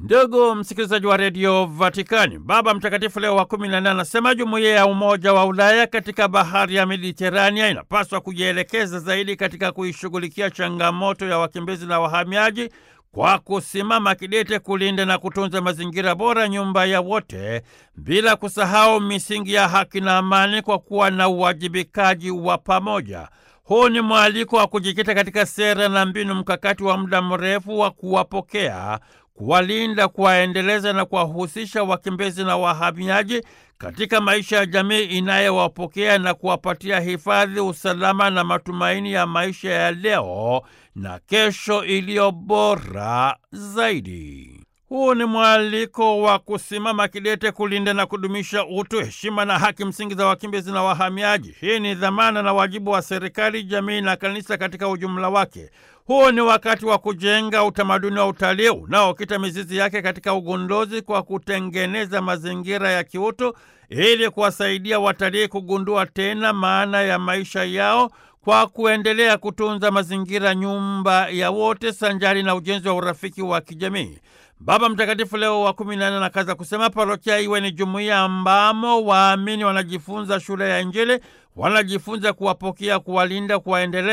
Ndugu msikilizaji wa redio Vatikani, Baba Mtakatifu Leo wa kumi na nne anasema jumuiya ya Umoja wa Ulaya katika bahari ya Mediterania inapaswa kujielekeza zaidi katika kuishughulikia changamoto ya wakimbizi na wahamiaji kwa kusimama kidete kulinda na kutunza mazingira bora, nyumba ya wote, bila kusahau misingi ya haki na amani, kwa kuwa na uwajibikaji wa pamoja. Huu ni mwaliko wa kujikita katika sera na mbinu mkakati wa muda mrefu wa kuwapokea, kuwalinda, kuwaendeleza na kuwahusisha wakimbizi na wahamiaji katika maisha ya jamii inayowapokea na kuwapatia hifadhi, usalama na matumaini ya maisha ya leo na kesho iliyo bora zaidi. Huu ni mwaliko wa kusimama kidete kulinda na kudumisha utu, heshima na haki msingi za wakimbizi na wahamiaji. Hii ni dhamana na wajibu wa serikali, jamii na kanisa katika ujumla wake. Huu ni wakati wa kujenga utamaduni wa utalii unaokita mizizi yake katika ugunduzi kwa kutengeneza mazingira ya kiutu ili kuwasaidia watalii kugundua tena maana ya maisha yao kwa kuendelea kutunza mazingira, nyumba ya wote, sanjari na ujenzi wa urafiki wa kijamii. Baba Mtakatifu Leo wa kumi na nne anakaza kusema parokia iwe ni jumuiya ambamo waamini wanajifunza shule ya Injili, wanajifunza kuwapokea, kuwalinda, kuwaendelea